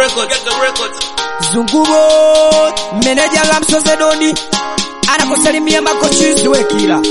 Zungubo meneja la Msozedoni anakusalimia makochizi wekila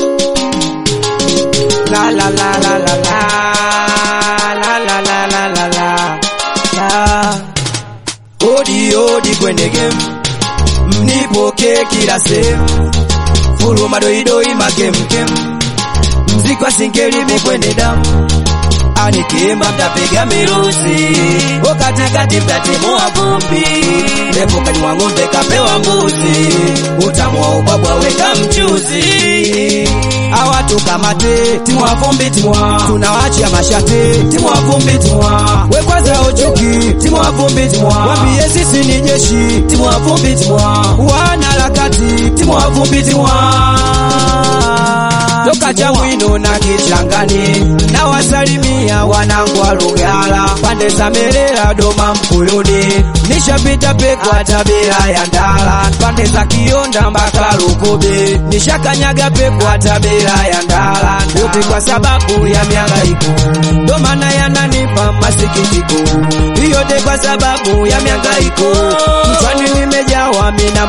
la la la la la la la la la la la la la odi odi kwenye game mnipoke kila sehemu furu madoidoi makemkem mziki wa singeli mikwenye damu anikimba mtapiga miruzi ukatikati mtatimua vumbi ndepo kanywa ng'ombe kapewa mbuzi utamu wa ubwabwa weka mchuzi awatu kamate timwa vumbi timwa tunawachia mashate timwa vumbi timwa we kwanza uchuki timwa vumbi timwa wambie sisi ni jeshi timwa vumbi timwa wana harakati timwa vumbi timwa toka Chamwino na Kichangani na wasalimia wanangu wa Lugala pande za Merera Doma Mkuyuni nishapita pekwa tabira ya Ndala pande za Kionda mpaka Lukobe nishakanyaga pekwa tabira ya Ndala yote kwa sababu ya mihangaiko ndo maana yananipa masikitiko yote kwa sababu ya mihangaiko mchwani nimejawa mina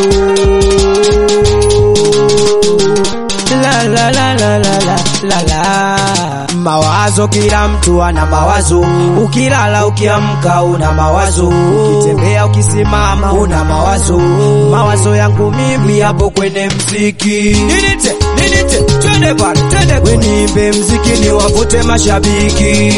mawazo la la la la la la la la mawazo kila mtu ana mawazo ukilala ukiamka una mawazo ukitembea ukisimama una mawazo mawazo yangu mimi hapo kwenye mziki ninite ninite twende pale twende wenimbe mziki ni wavute mashabiki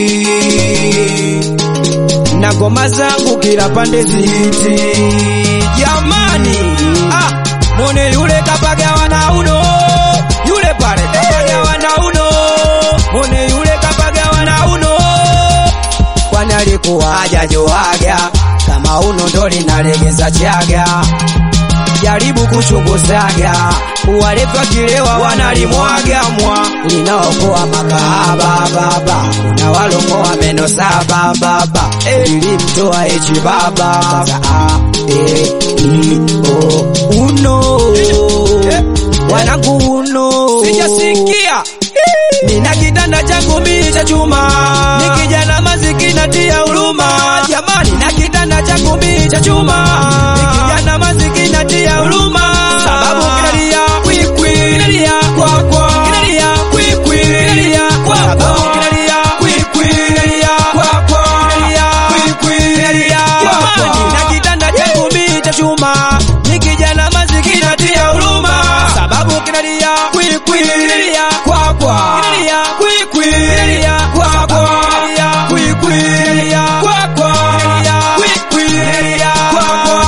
na ngoma zangu kila pande ziti jamani ah, mone yule kapagawa na uno yule pale kapagawa na uno mone yule kapagawa na uno kwani alikuwa hajajoaga kama uno ndo linalegeza chaga jaribu kuchunguzaga walepa kilewa wanalimwaga mwa linaokoa makahaba baba na walongoa meno saba baba ilimtoa echi baba Sasa, a, e, i, o, uno wanangu uno sijasikia nina kitanda changu mimi cha chuma ni kijana mazikina tia huruma jamani na kitanda changu mimi cha chuma ni kijana mazikina tia huruma sababu kinalia kwikwi kinalia kwa kwa kinalia kwikwi kinalia kwa kwa kinalia kwikwi kinalia kwa kwa kinalia kwikwi kinalia kwa kwa na kitanda changu mimi cha chuma ni kijana mazikina tia huruma sababu kinalia kwikwi kinalia kwa kwa kinalia kwikwi kinalia kwa kwa kinalia kwikwi kinalia kwa kwa kinalia kwikwi kinalia kwa kwa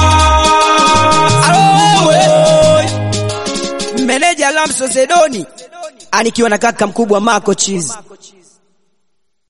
Alo, meneja Lamso Zedoni anikiwa na kaka mkubwa Marco Cheese